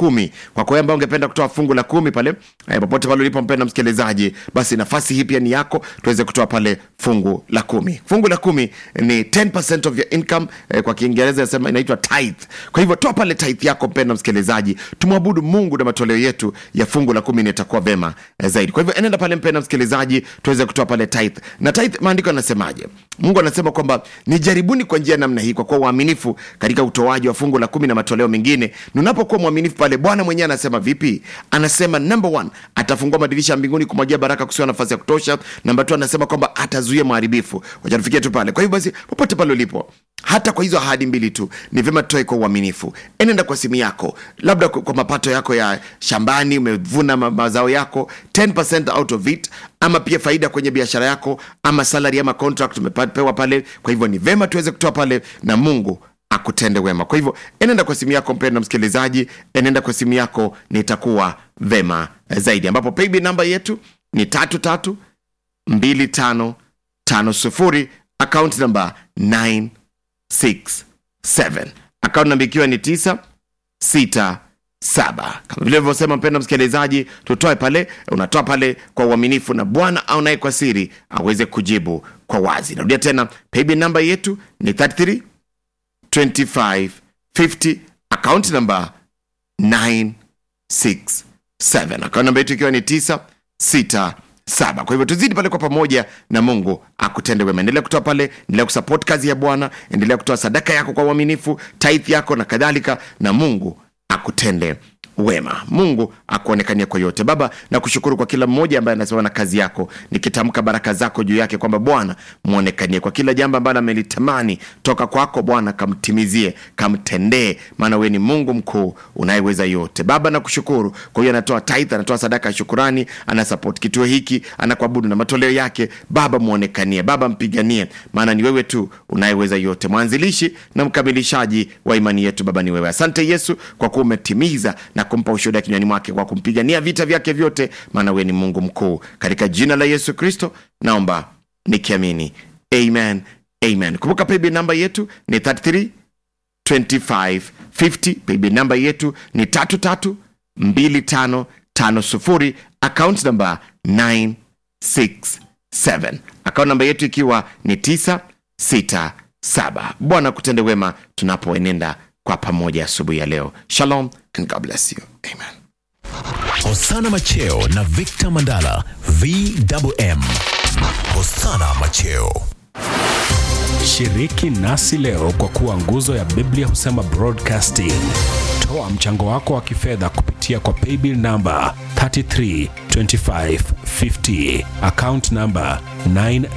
kumi kwako wewe ambao ungependa kutoa fungu la kumi pale eh, popote pale ulipo mpenda msikilizaji basi nafasi hii pia ni yako tuweze kutoa pale fungu la kumi fungu la kumi ni 10% of your income eh, kwa kiingereza nasema inaitwa tithe kwa hivyo toa pale tithe yako mpenda msikilizaji tumwabudu mungu na matoleo yetu ya fungu la kumi nitakuwa vema eh, zaidi kwa hivyo enenda pale mpenda msikilizaji tuweze kutoa pale tithe na tithe maandiko yanasemaje mungu anasema kwamba nijaribuni kwa njia namna hii kwa kuwa uaminifu katika utoaji wa fungu la kumi na matoleo mengine nunapokuwa mwaminifu pale bwana mwenyewe anasema vipi anasema number one atafungua madirisha ya mbinguni kumwagia baraka kusiwa nafasi ya kutosha namba tu anasema kwamba atazuia maharibifu wacha tufikie tu pale kwa hivyo basi popote pale ulipo hata kwa hizo ahadi mbili tu ni vyema tutoe kwa uaminifu enenda kwa simu yako labda kwa kwa mapato yako ya shambani umevuna ma- mazao yako 10% out of it ama pia faida kwenye biashara yako ama salary ama contract umepewa pale kwa hivyo ni vema tuweze kutoa pale na mungu akutende wema kwa hivyo enenda kwa simu yako mpendo msikilizaji enenda kwa simu yako nitakuwa vema zaidi ambapo paybill namba yetu ni tatu tatu mbili tano tano sufuri akaunti namba 967 akaunti namba ikiwa ni tisa sita saba kama vile vyosema mpendo msikilizaji tutoe pale unatoa pale kwa uaminifu na bwana au naye kwa siri aweze kujibu kwa wazi narudia tena paybill namba yetu ni 33 25 50 akaunti namba 967 akaunti namba yetu ikiwa ni 967 kwa hivyo tuzidi pale kwa pamoja na mungu akutende wema endelea kutoa pale endelea kusupport kazi ya bwana endelea kutoa sadaka yako kwa uaminifu tithe yako na kadhalika na mungu akutende wema mungu akuonekania kwa yote baba na kushukuru kwa kila mmoja ambaye anasimama na kazi yako nikitamka baraka zako juu yake kwamba bwana mwonekanie kwa kila jambo ambalo amelitamani toka kwako bwana kamtimizie kamtendee maana wewe ni mungu mkuu unayeweza yote baba na kushukuru kwa hiyo anatoa tithe anatoa sadaka ya shukurani anasapoti kituo hiki anakuabudu na matoleo yake baba mwonekanie baba mpiganie maana ni wewe tu unayeweza yote mwanzilishi na mkamilishaji wa imani yetu baba ni wewe asante yesu kwa kuwa umetimiza na kumpa ushuhuda kinywani mwake kwa kumpigania vita vyake vyote maana wewe ni mungu mkuu katika jina la yesu kristo naomba nikiamini amen amen kumbuka paybill namba yetu ni 33 2550 paybill namba yetu ni 332550 account namba 967 account namba yetu ikiwa ni 967 bwana kutende wema tunapoenenda kwa pamoja asubuhi ya leo shalom and god bless you amen Hosana Macheo na Victor Mandala VMM. Hosana Macheo. Shiriki nasi leo kwa kuwa nguzo ya Biblia husema broadcasting. Toa mchango wako wa kifedha kupitia kwa paybill namba 332550 account namba 9